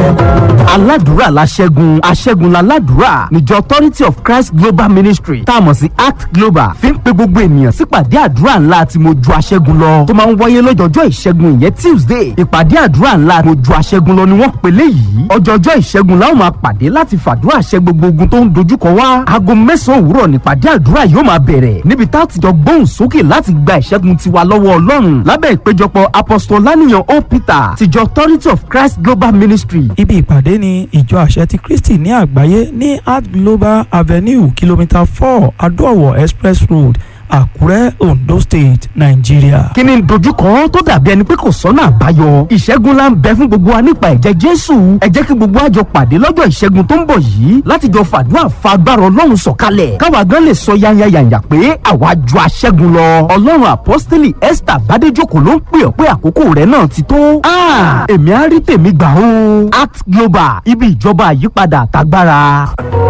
aládùúrà la ṣẹ́gun aṣẹ́gun la ládùúrà níjọ authority of christ global ministry tá a mọ̀ sí act global fi ń pe gbogbo ènìyàn sípàdé àdúrà ńlá tí mo ju aṣẹ́gun lọ tó máa ń wáyé lọ́jọ́jọ́ ìṣẹ́gun ìyẹn tuesday ìpàdé àdúrà ńlá mo ju aṣẹ́gun lọ ni wọ́n pèlè yìí ọjọ́jọ́ ìṣẹ́gun la ó máa pàdé láti fàdúrà ṣẹ́ gbogbo ogun tó ń dojúkọ wá aago mẹ́sàn-án òwúrọ̀ nípàdé àdúrà yóò máa bẹ̀rẹ̀ níbi tá a ti jọ gbóhùn sókè láti gba ìṣẹ́gun tiwa lọ́wọ́ ọlọ́run lábẹ́ ìpéjọpọ̀ apostolaniyan o peter tìjọ authority of christ global ministry ibi ìpàdé ní ìjọ àṣẹ ti kristi ní àgbáyé ní art global avenue kìlómítà four adóòwò express road àkúrẹ́ ondo state nàìjíríà. kí ni dojúkọ tó dàbí ẹni pé kò sọ́nà àbáyọ ìṣẹ́gun la ń bẹ fún gbogbo wa nípa ẹ̀jẹ̀ jésù ẹ jẹ́ kí gbogbo àjọ pàdé lọ́jọ́ ìṣẹ́gun tó ń bọ̀ yìí láti jọ fàdúrà fa agbára ọlọ́run sọ̀kalẹ̀ káwa gan lè sọ yányányányá pé àwa ju aṣẹ́gun lọ ọlọ́run àpọ́stélì esther bádéjòkó ló ń pè ọ́ pé àkókò rẹ̀ náà ti tó Ah, èmi á rí tèmi gbà ó act global ibi ìjọba àyípadà àtagbára.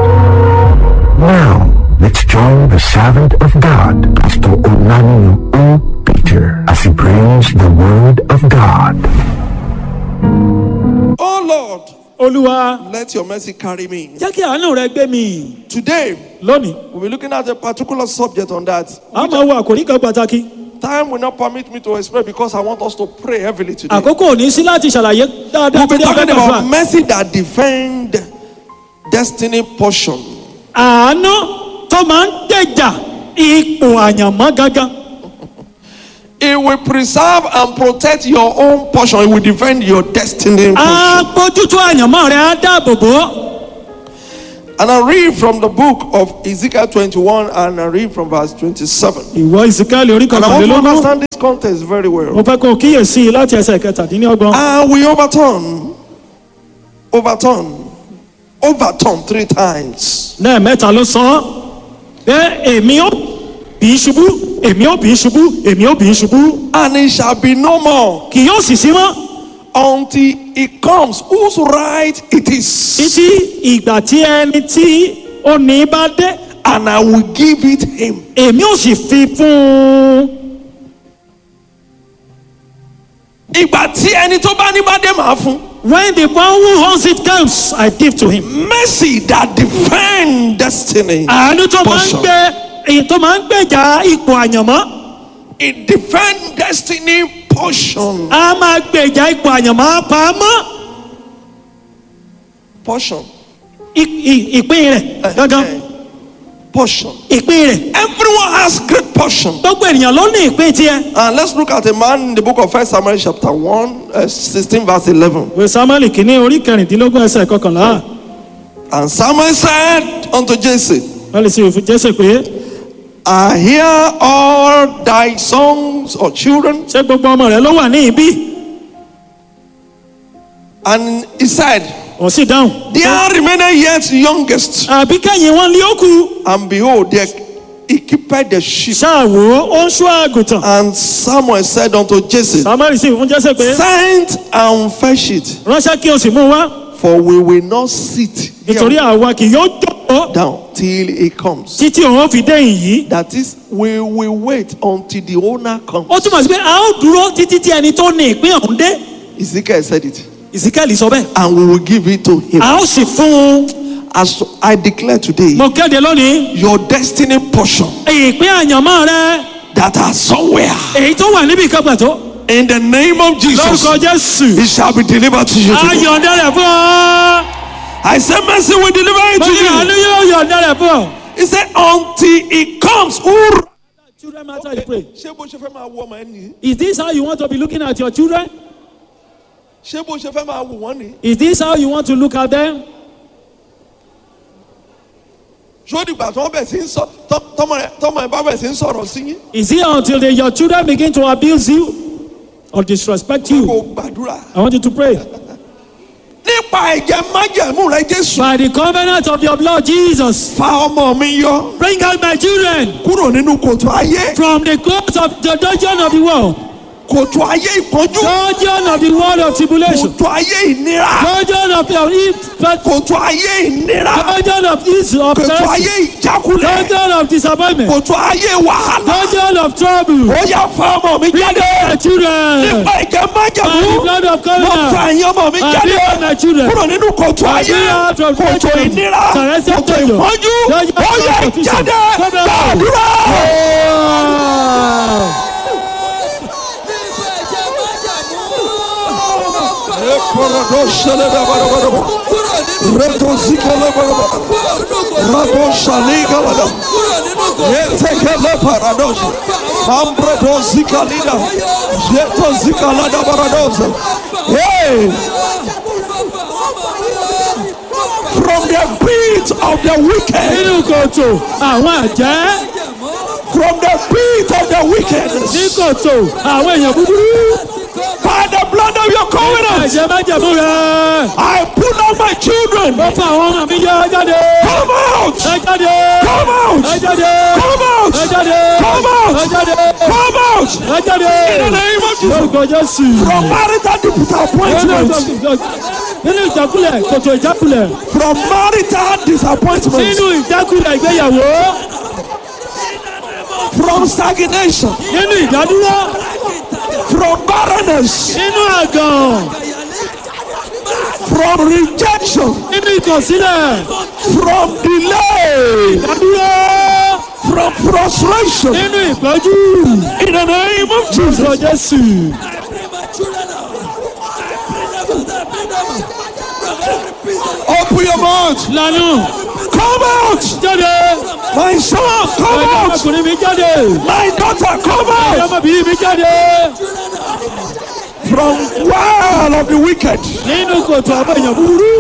Now, let's join the servant of God, Pastor Onanio O. Peter, as he brings the word of God. Oh Lord, olúwa let your mercy carry me. jẹ́ kí àánú rẹ gbé mi Today, lónìí we'll be looking at a particular subject on that. a máa wo àkòrí kan pàtàkì Time will not permit me to explain because I want us to pray heavily today. àkókò ò ní sí láti ṣàlàyé dáadáa We'll be torí talking afẹ́fẹ́ about mercy that defend destiny portion. àánú tó máa ń gbèjà ipò àyànmọ́ gangan It will preserve and protect your own portion. It will defend your destiny á portion. bójútó àyànmọ́ rẹ á dáàbò bò ó. And I read from the book of Ezekiel 21 and I read from verse 27. ìwọ ìsìkáàlì orí And I want to kọkànlélógún understand this context very well. mo fẹ́ kó o kíyèsí i láti ẹsẹ̀ kẹtàdínlọ́gbọ̀n. And we overturn, overturn, overturn three times. lẹ́ẹ̀mẹ́ta ló sọ ọ́ pé èmi ó bì í ṣubú èmi ó bì í ṣubú èmi ó bì í ṣubú And it shall be no more kì yóò sì sí mọ́ until it comes whose right it is. títí ìgbà tí ẹni tí ó ní bá dé And I will give it him. èmi ó sì fi fún un. Ìgbà tí ẹni tó bá ní bá dé màá fún. when the one who owns it comes I give to him. Mercy that defend destiny. àánú tó máa ń Portion. gbé èyí tó máa ń gbèjà ipò àyànmọ́ It defend destiny portion. á máa gbèjà ipò àyànmọ́ pamọ́ Portion. I- i- ìpín rẹ̀ gangan Eh, Portion. ìpín rẹ̀ Everyone has great portion. gbogbo ènìyàn ló ní ìpín tiẹ̀. And let's look at a man in the book of 1 Samuel chapter 1, uh, 16 verse 11. ìwé samuel kìíní orí kẹrìndínlógún ẹsẹ̀ kọkànlá And Samuel said unto Jesse, wọ́n lè ṣe òfin jésè pé I hear all thy sons or children. ṣé gbogbo ọmọ rẹ ló wà ní ibí And he said, wọ́n sì dáhùn. There remained yet youngest. àbí kẹ́yìn wọn lé òkú And behold, there he keepeth the sheep. ṣáàwó ó ń ṣọ́ àgùntàn. And Samuel said unto Jesse, samuel sì fún jésè pé Send and fetch it, ránṣẹ́ kí o sì mú un wá for we will not sit nítorí here àwa kì yóò jókòó down till he comes. títí òun ó fi dé ìyí. That is, we will wait until the owner comes. ó túmọ̀ sí pé a ó dúró títí tí ẹni tó ní ìpín ọ̀hún dé. Ezekiel said it. ìsíkẹ́lì sọ bẹ́ẹ̀. And we will give it to him. a ó sì fún un. As I declare today, mo kéde lónìí your destiny portion ìpín àyànmọ́ rẹ that are somewhere èyí tó wà níbi kan pàtó in the name of Jesus, lórúkọ jésù it shall be delivered to you. a today. yọ̀ǹda rẹ̀ fún ọ. I said, Mercy will deliver it mo to ní àánú you. yóò yọ̀ǹda rẹ̀ fún ọ. He said, Until it comes. Who children matter you pray. ṣé bó ṣe fẹ́ máa wo ọmọ ẹ nìyí is this how you want to be looking at your children. ṣé bó ṣe fẹ́ máa wò wọ́n nìyí is this how you want to look at them. ṣó dìgbà tí wọ́n bẹ̀ sí ń sọ tọ́- tọ́mọ ẹ tọ́mọ ẹ bá bẹ̀ sí ń sọ̀rọ̀ sí yín is it until they, your children begin to abuse you or disrespect kó you. gbàdúrà I want you to pray. nípa ẹ̀jẹ̀ májẹ̀mú rẹ Jésù by the covenant of your blood Jesus. fa ọmọ mi yọ bring out my children kúrò nínú kòtò ayé from the court of the dungeon of the world. kòtò ayé ìpọ́njú dungeon of the world of tribulation. kòtò ayé ìnira dungeon of of impact kòtò ayé ìnira dungeon of ease of kòtò mercy ayé ìjákulẹ̀ dungeon of disappointment kòtò ayé wàhálà dungeon of trouble ó yá fa ọmọ mi jáde my children nípa ìjẹ́ májàmú by the blood of mo fa covenant ẹ̀yin ọmọ mi I jáde bring my children kúrò nínú kòtò ayé bring out of kòtò dungeon. ìnira Celestial kòtò dungeon. ìpọ́njú Dungeon ó of yá competition. jáde Come out. gbàdúrà. Reto zikala baraba, rato shaliga lada, yetekele paradosa, ambredo zikalida, yeto zikalada baradosa. Hey, from the pit of the wicked, nínú kòtò àwọn àjẹ́ from the pit of the ní wickedness, kòtò àwọn èèyàn búburú by the blood of your covenant, ẹ̀jẹ̀ májẹ̀mú rẹ̀ I put on my children. ó fa àwọn ọmọ mi yọ jáde Come out! ẹ jáde Come out! ẹ jáde Come out! ẹ jáde Come out! ẹ jáde Come out! ẹ jáde In the name of Jesus. lórúkọ Jésù From marital disappointment. nínú ìjákulẹ̀ kòtò ìjákulẹ̀ From marital disappointment. nínú ìjákulẹ̀ ìgbéyàwó From stagnation. nínú ìdádúró From barrenness. nínú àgàn From rejection. nínú ìkọ̀sílẹ̀ From delay. ìdádúró From frustration. nínú ìpọ́jú In the name of lórúkọ Jesus. Jésù. Open your mouth. lanu Come out. jáde My son, come ẹ̀yin out. ọmọkùnrin mi jáde My daughter, come ẹ̀yin out. ọmọbìnrin mi jáde From well of the wicked. nínú kòtò àwọn èèyàn búburú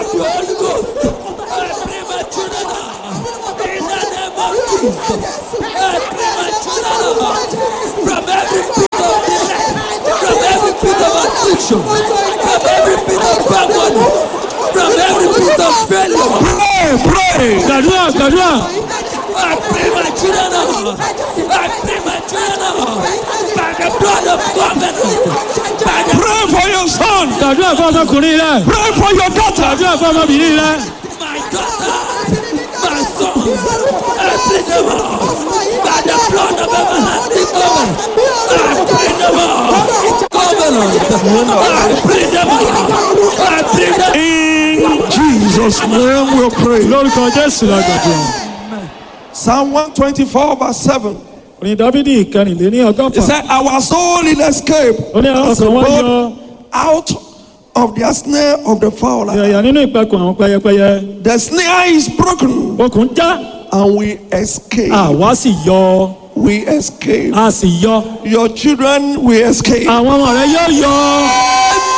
From every pit of delay, from every pit of affliction, from every pit of backwardness, from every pit of failure. Pray, pray. gbàdúrà gbàdúrà I pray my children out. I pray my children out. By the blood of covenant. By the Pray for your son. gbàdúrà fún ọmọkùnrin rẹ Pray for your daughter. gbàdúrà fún ọmọbìnrin rẹ my daughter, my son, I pray them out. By the blood of everlasting covenant. I pray them out. Covenant. I pray them out. I pray them In Jesus' name we pray. lórúkọ Jésù la gbàdúrà. Psalm 124, verse 7. orin Dáfídì kẹrìnléní It ọgọ́fà said, Our soul will escape ó ní àwọn as a kan wọ́n yọ bird out of the snare of the fowler. ìyàyà nínú ìpẹ̀kùn àwọn pẹyẹpẹyẹ The snare is broken okùn já and we escape. àwa sì yọ We escape. a sì yọ Your children will escape. àwọn ọmọ rẹ yóò yọ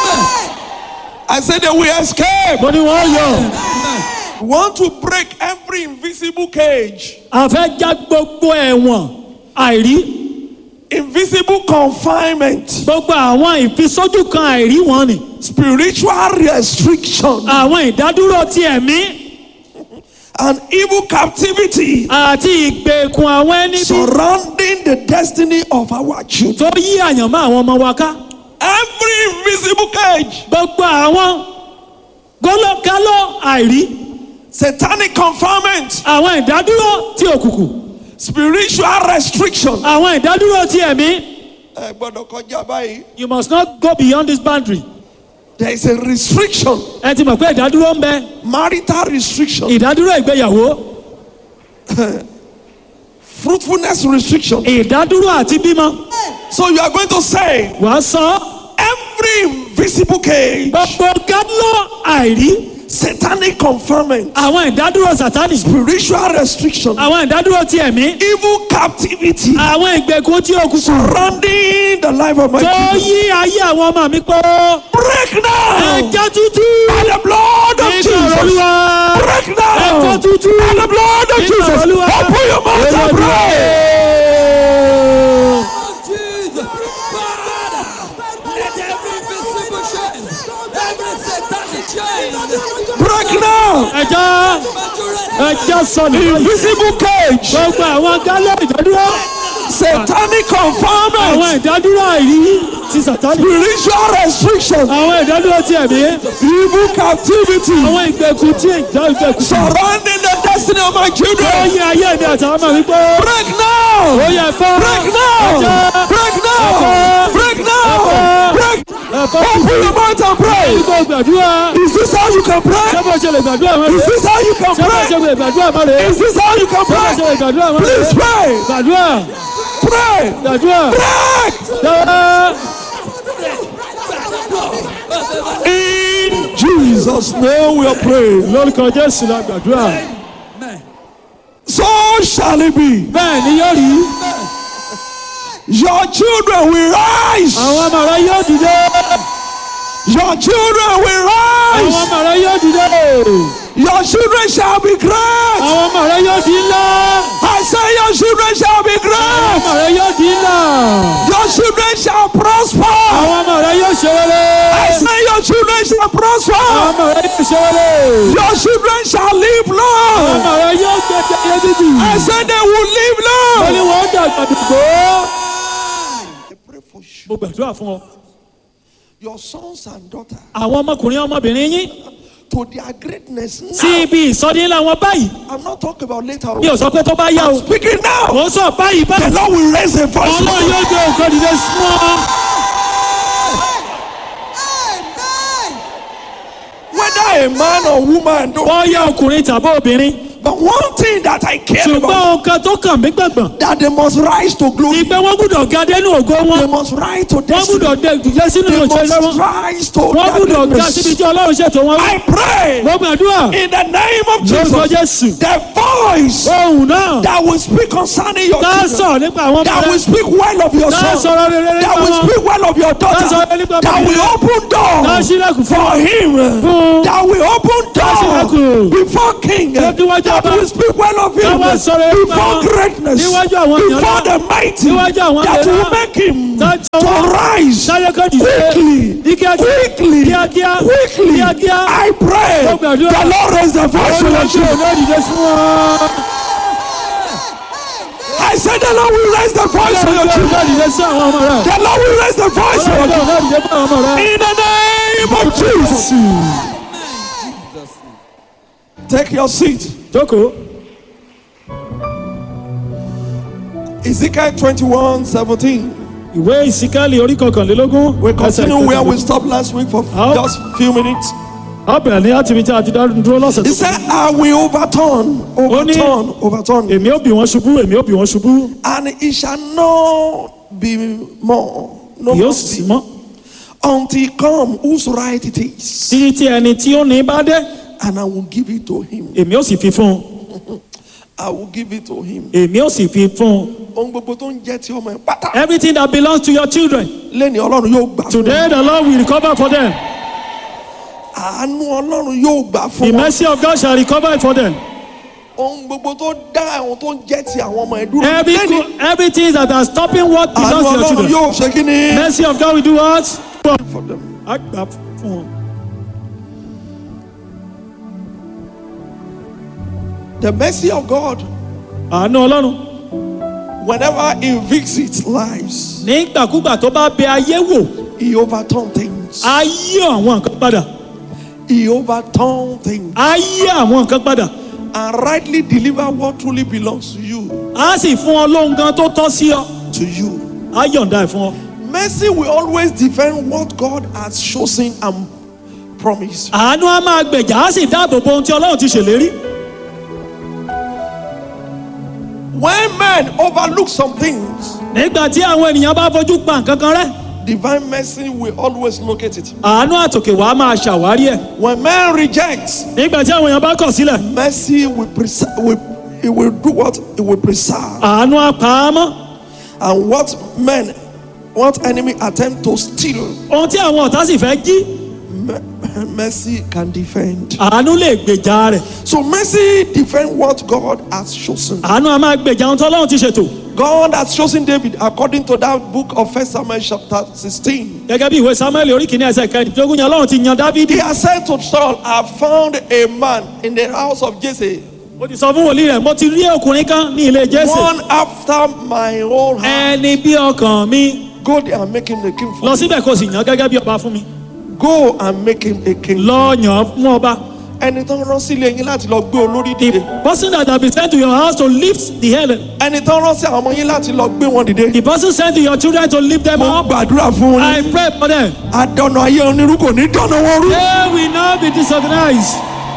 I said they will escape. mo ní wọ́n yọ We want to break every invisible cage, a fẹ́ já gbogbo ẹ̀wọ̀n àìrí invisible confinement, gbogbo àwọn ìfisójú kan àìrí wọn ni spiritual restriction, àwọn ìdádúró ti ẹ̀mí and evil captivity àti ìgbèkùn àwọn ẹni bí surrounding the destiny of our children. tó yí àyànmọ́ àwọn ọmọ wa ká Every invisible cage, gbogbo àwọn gólókáló àìrí satanic confinement, àwọn ìdádúró ti òkùnkùn spiritual restriction. àwọn ìdádúró ti ẹ̀mí Ẹ gbọ́dọ̀ kọjá báyìí. you must not go beyond this boundary There is a restriction, ẹ ti mọ̀ pé ìdádúró ń bẹ marital restriction, ìdádúró ìgbéyàwó fruitfulness restriction. ìdádúró àti bímọ So you are going to say wàá sọ every invisible cage, gbogbo gálọ́ àìrí satanic confinement, àwọn ìdádúró sátánì spiritual restriction, àwọn ìdádúró ti ẹ̀mí evil captivity àwọn ìgbèkùn tí òkùnkùn surrounding the life of my tó children. yí ayé àwọn ọmọ mi pọ̀ Break now ẹ̀jẹ̀ tútù by the blood of nígbà Jesus. olúwa Break ẹ̀jẹ̀ now tútù by the blood of nígbà Jesus. olúwa Open your mouth and pray. Jesus. Father, let every invisible chain, every satanic chain, Break now. ẹ̀jẹ̀ ẹ̀jẹ̀ sọnù Invisible cage, gbogbo àwọn gálọ́ ìdádúró satanic àwọn confinement ìdádúró àìrí ti sàtánì. spiritual restrictions, àwọn ìdádúró ti ẹ̀mí. evil captivity àwọn ìgbèkùn tí ìjà ìgbèkùn. surrounding the destiny of my ó children. yin ayé mi àtàwọn ọmọ mi gbó. Break now! ó yẹ fọ́. Break now! ẹ̀jẹ̀. Break now! Ẹ̀fọ́. Break now! Ẹ̀fọ́. Break! ẹ̀fọ́. Open your mouth and pray. ìgbò gbàdúrà. Is this how you can ṣé pray? bó ṣe lè gbàdúrà mọ́ Is rẹ̀? this how you can ṣé bó ṣe pray? lè gbàdúrà mọ́ rẹ̀? Is this how you can ṣé bó ṣe lè pray? gbàdúrà mọ́ rẹ̀? Please pray. gbàdúrà. Pray. gbàdúrà. Break! dáa. In Jesus' name we are praying. lórúkọ jésù la gbàdúrà. So shall it be. bẹ́ẹ̀ ni yóò rí. Your children will rise. àwọn ọmọ rẹ yóò dìde. Your children will àwọn rise. ọmọ rẹ yóò dìde. Your children shall be great. àwọn ọmọ rẹ yóò di ńlá. I say your children shall be àwọn great. ọmọ rẹ yóò di ńlá. Your children shall prosper. àwọn ọmọ rẹ yóò ṣe I rere. say your children shall àwọn prosper. ọmọ rẹ yóò ṣe rere. Your children shall live àwọn long. ọmọ rẹ yóò gbẹdẹ ayé bíbí. I say they will live ó ní long. wọn dàgbà dùgbò. I pray for you. mo gbàdúrà fún ọ. Your sons and daughters àwọn ọmọkùnrin ọmọbìnrin yín to their greatness sí now. ibi ìsọdí ńlá wọn báyìí. I'm not talking about later. mi ò sọ pé tó bá yá o. Speaking now. mo ń sọ báyìí The báyìí. Lord will raise a voice. for ọlọ́run you. yóò gbé òkè dìde súnmọ́. Whether a man or woman, don't. wọ́n yá ọkùnrin tàbí obìnrin. But one thing that I care ṣùgbọ́n about nǹkan tó kàn mí gbàgbọ́n. that they must rise to glory. ìgbẹ́ wọn gbúdọ̀ ga dénú ògo They wọn. must rise to wọ́n destiny. gbúdọ̀ dé dìde sínú They ìròyìn must wọn. rise to wọ́n that gbúdọ̀ ga greatness. síbi tí ọlọ́run ṣètò wọn. I pray mo gbàdúrà in the name of lórúkọ Jesus. jésù. The voice ohun náà that will speak concerning your tá a children. sọ̀rọ̀ nípa àwọn ọmọ That will rẹ. speak well of your tá a son. sọ̀rọ̀ rere That nípa will wọn. speak well of your tá a daughter. sọ̀rọ̀ nípa That bàbá will rẹ. open tá a doors ṣílẹ̀kùn fún for him. Fún- That will open ṣílẹ̀kùn. doors before king. Tó níwájú That ọba. will speak well of him. Tá wá sọ̀rọ̀ nípa Before wọn. greatness. Níwájú àwọn èèyàn Before náà. the mighty. Níwájú àwọn That èèyàn will náà. make him Tá a to jọ wọn. rise. táyé kan dìde. Quickly. ní kíákíá. Quickly. kíákíá. Quickly. kíákíá. I pray. Mo gbàdúrà. The Lord raise the voice for your olùwàjú children. òun náà dìde fún wọn. I said the Lord will raise the voice for your olùwàjú òun children. náà dìde sí àwọn ọmọ rẹ. The Lord will raise the voice for your olùwàjú òun children. náà dìde fún àwọn ọmọ rẹ. In the name of Jesus. Take your seat. jókòó. Ezekiel 21 17. ìwé ìsíkálì orí kọkànlélógún. We ẹsẹ̀ continue where we kẹtàlélógún. stopped last week for How? just few minutes. a bẹ̀rẹ̀ ní láti ibi tí a ti dá dúró lọ́sẹ̀ He tó said, I will overturn, overturn, overturn, èmi ò bí wọn ṣubú èmi ò bí wọn ṣubú and it shall not be more, no yóò more sì be, mọ́ until come whose right it is, títí tí ẹni tí ó ní bá dé and I will give it to him. èmi ò sì fi fún un I will give it to him. èmi ò sì fi fún un Ohun gbogbo tó ń jẹ́ ti ọmọ ẹ̀ pátá. everything that belongs to your children Lẹ́ni Ọlọ́run yóò gbà fún today wọn. the lord will recover for them Àánú Ọlọ́run yóò gbà the fún wọn. mercy of God shall recover it for them Ohun gbogbo tó dá àwọn tó ń jẹ́ ti àwọn ọmọ ẹ̀ dúró. every Lẹ́ni good everything that are stopping what àánú belongs to your Ọlọ́run children yóò ṣe kí ni. mercy of God will do what For them. a gbà fún wọn The mercy of God, àánú ọlọ́run whenever He visits lives, nígbàkúgbà tó bá bẹ ayé wò He overturn things. á yí àwọn nǹkan padà He overturn things á yí àwọn nǹkan padà and rightly deliver what truly belongs to you. á sì fún ọ lóhun gan tó tọ́ sí ọ To you. á yọ̀ǹda ẹ̀ fún ọ. Mercy will always defend what God has chosen and promised. àánú á máa gbèjà á sì dáàbò bo ohun tí ọlọ́run ti ṣèlérí. When men overlook some things, nígbà tí àwọn ènìyàn bá fojú pa nǹkan kan rẹ́ divine mercy will always locate it. àánú àtòkè wàá máa ṣàwárí ẹ̀. When men reject, nígbà tí àwọn èèyàn bá kọ̀ sílẹ̀ mercy will preserve. Will, it will do what? It will preserve. àánú á pa á mọ́. And what men, what enemy attempt to steal, ohun tí àwọn ọ̀tá sì fẹ́ jí me- mercy can defend. àánú lè gbèjà rẹ̀. So mercy defend what God has chosen. àánú á máa gbèjà ohun tí ọlọ́run ti ṣètò. God has chosen David according to that book of First Samuel chapter 16. gẹ́gẹ́ bí ìwé samuel orí kìíní ẹsẹ̀ kẹrìndínlógún yẹn ọlọ́run ti yan dávidi. He has said to Saul, I found a man in the house of Jesse, ó ti sọ fún wòlíì rẹ̀ mo ti rí ọkùnrin kan ní ilé jésè. one after my own heart. ẹni bí ọkàn mi Go there and make him the king for lọ me. síbẹ̀ kó o sì yàn gẹ́gẹ́ bí ọba fún mi Go and make him a king. lọ yàn án fún ọba. Ẹni tó ń rán sílé yín láti lọ gbé olórí the dìde. person that have been sent to your house to lift the head Ẹni tó ń rán sí àwọn ọmọ yín láti lọ gbé wọn dìde. the person sent to your children to lift them Mo up gbàdúrà fún I yín. pray for them Adọ̀nà ayé onírú kò ní dọ̀nà wọn rú. they will not be disorganized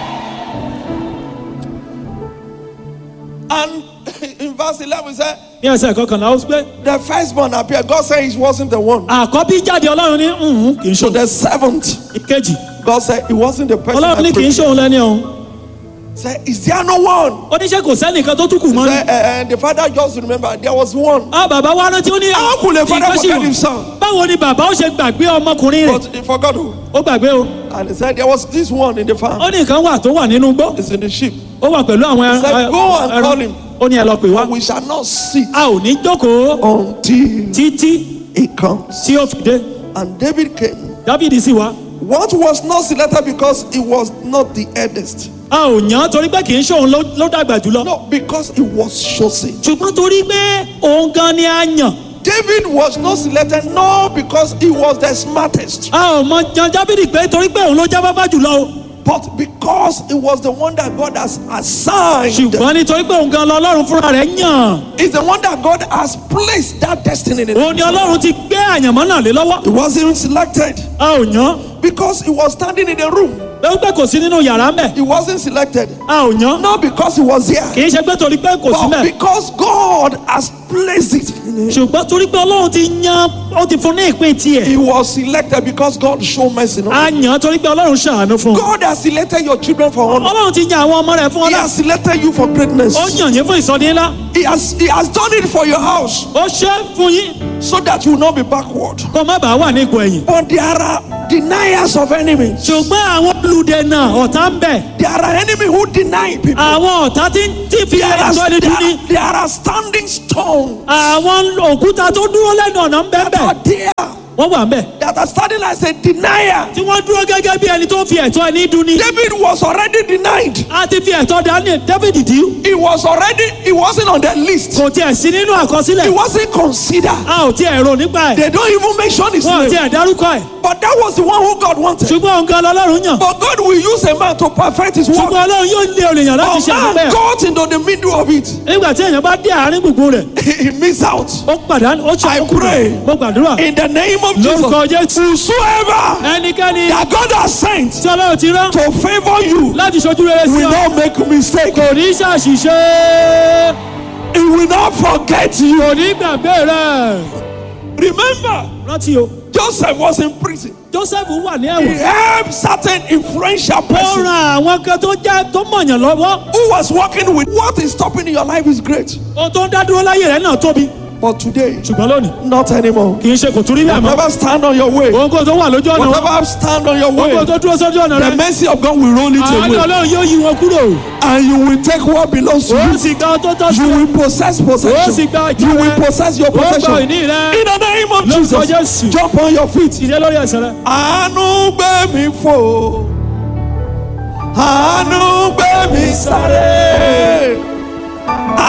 And in verse 11 it said, ní ẹsẹ̀ kọkànlá ó pé the firstborn appeared. God said he wasn't the one. àkọ́bí jáde ọlọ́run ní "Mhm, kì í So ṣòun the seventh, ìkejì God said he wasn't the person. ọlọ́run ní that kì í preached. ṣòun lẹ́ni ọ̀hún Said, is there no one? oníṣẹ́ kò sẹ́nìkan tó tún kù mọ́ ni. Said, uh, uh, the father just remembered there was one. a bàbá wa rántí ó ní How could a father ìkan sì forget wà. his son? báwo ni bàbá ó ṣe gbàgbé ọmọkùnrin rẹ̀ But he forgot who. ó gbàgbé o And he said there was this one in the farm. ó ní nǹkan wà tó wà nínú igbó It's in the sheep. ó wà pẹ̀lú àwọn He said, "Go and call ẹran him." ó ní ẹ lọ pè wá But we shall not sit a ò ní jókòó until títí he comes. tí ó fi dé And David came. dávidi sì wá What was not selected because he was not the eldest. a ò yàn án torí pé kì í ṣòun ló ló dàgbà jùlọ No, because he was chosen. ṣùgbọ́n torí pé òun gan ni a yàn David was not selected no because he was the smartest, a ò mọ yan dávidi pé torí pé òun ló jáfáfá jùlọ o but because he was the one that God has assigned. ṣùgbọ́n nítorí pé òun gan lọ ọlọ́run fúnra rẹ̀ yàn He's the one that God has placed that destiny in. òun ni ọlọ́run ti gbé àyànmọ́ náà lé lọ́wọ́ He wasn't selected a ò yàn án because he was standing in the room. lọ́wọ́ pé kò sí nínú yàrá mẹ́ He wasn't selected a ò yàn án not because he was here, kì í ṣe pé torí pé kò sí but mẹ́ because God has placed it in him. ṣùgbọ́n torí pé ọlọ́run ti yan ó ti fún ní ìpín tiẹ̀ He was selected because God showed mercy. on a him. yàn án torí pé ọlọ́run ṣàánú fún un God has selected your children for honor. ọlọ́run ti yan àwọn ọmọ rẹ̀ fún He ọlá has selected you for greatness. ó yàn yín fún ìsọdí ńlá He has He has done it for your house ó ṣe é fún yín so that you will not be backward. kó má bàa wà ní ipò ẹ̀yìn But there are deniers of enemies. ṣùgbọ́n àwọn olùdènà ọ̀tá ń bẹ̀ There are enemies who deny people. àwọn ọ̀tá tí tí fi There are, ẹ̀tọ́ ẹni dún ní there, there are standing stones àwọn òkúta tó dúró lẹ́nu ọ̀nà ń bẹ́ that are bẹ̀ there wọ́n wà ń bẹ̀ that are standing as a denier. tí wọ́n dúró gẹ́gẹ́ bí ẹni tó fi ẹ̀tọ́ ẹni dún ní David was already denied. a ti fi ẹ̀tọ́ dání David dí He was already, he wasn't on the list. kò tiẹ̀ sí nínú He àkọsílẹ̀ wasn't considered. a ò tiẹ̀ rò nípa ẹ̀ They don't even mention his wọ́n ò name. tiẹ̀ dárúkọ ẹ̀ But that was the one who God wanted. ṣùgbọ́n òun gan lọ́lọ́run yàn But God will use a man to perfect his work. ṣùgbọ́n ọlọ́run yóò lé olèyàn láti But ṣe àdúgbò man ẹ̀ got into the middle of it. nígbà tí èèyàn bá dé àárín gbùngbùn rẹ̀ He missed out. ó pàdánù ó ṣe I àkókò pray. rẹ̀ mo gbàdúrà In the name of lórúkọ Jesus. Jésù Whosoever ẹnikẹ́ni that God has sent tí ọlọ́run ti rán to favor you láti ṣojú rere sí will ọ not make mistake. kò ní ṣàṣìṣe He will not forget you. kò ní gbàgbé rẹ̀ Remember, rántí o Joseph was in prison. Joseph wà ní He ẹ̀wọ̀n helped certain influential ó person ran àwọn kan tó jẹ́ tó mọ̀yàn lọ́wọ́ who was working with what is stopping in your life is great. ohun tó ń dá dúró láyé rẹ̀ náà tóbi But today, ṣùgbọ́n lónìí not anymore. kì í ṣe kò tún rí bẹ́ẹ̀ mọ́ Whatever stand on your way, ohun kò tó wà lójú ọ̀nà wọn whatever stand on your ohun kò way, tó dúró sójú ọ̀nà the rẹ̀ mercy of God will roll it àánú away. ọlọ́run yóò yí wọn kúrò And you will take what belongs to ó you. sì gba ohun tó tọ́ sí You ọ will possess ó sì possession. gba ìjà You will rẹ̀ possess your ó gba possession. ìní rẹ̀ In the name of lórúkọ Jesus, Jésù jump on your feet. ìdílé lórí ẹsẹ̀ rẹ̀. Àánú gbé mi fò. Àánú gbé mi sáré.